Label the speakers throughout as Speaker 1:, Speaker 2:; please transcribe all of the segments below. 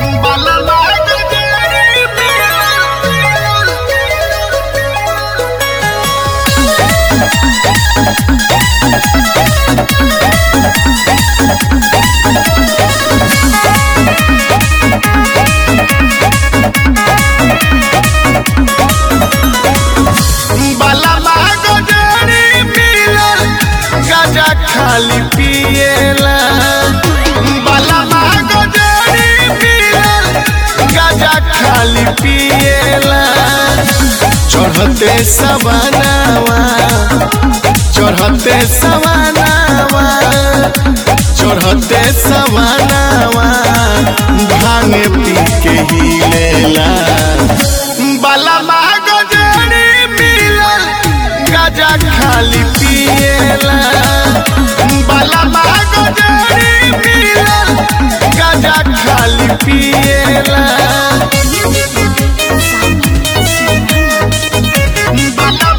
Speaker 1: खाली पिएला बाला गजरी पिएला गाजा खाली पिएला चढ़ते सवनावा चढ़ते सवनावा चढ़ते सवनावा भांग पी के हिलेला बाला गजरी मिलल गाजा खाली पिएला बाला गजरी मिलल गाजा खाली पिएला बाला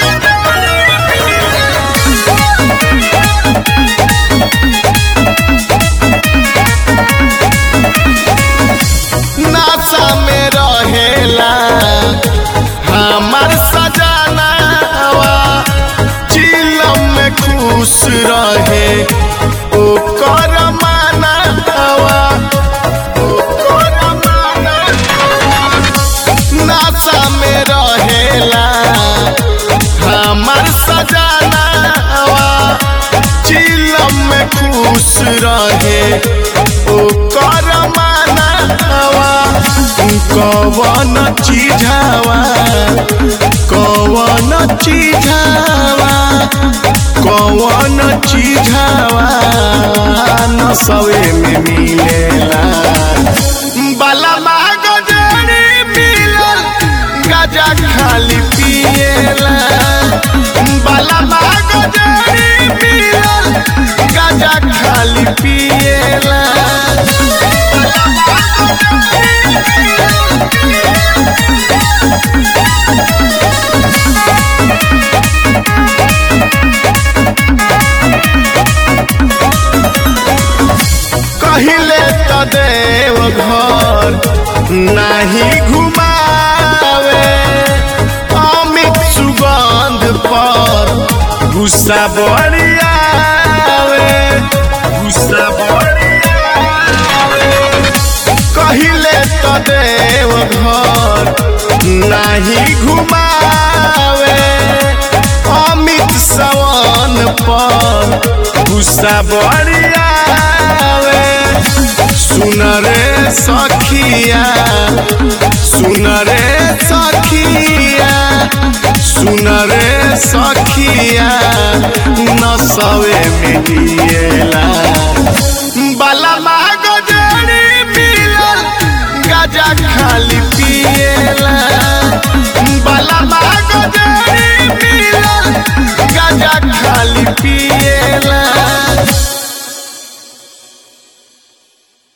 Speaker 1: नासा में रहेला हमार सजनावा चिलम में खुश रहे ओकर मानवा ओकर मानवा नासा में रहेला हमार सजनावा चिलम में खुश रहे ओकर मानवा कवन चीझावा कवन चीझावा कवन चीझावा नसवे में मिलेला बाला गजरी मिलल गाजा खाली पिएला बाला गजरी मिलल गाजा खाली पिएला कहिले त देव घर नाही घुमावे अमित सुगंध पर गुस्सा बड़ियावे गुस्सा बड़ियावे कहिले त देव घर नाही घुमावे अमित सवन पर गुस्सा बड़ियावे सुन रे सखिया सुन रे सखिया सुन रे सखिया नसवे में हिएला बाला गजरी मिलल गाजा खाली पिएला बाला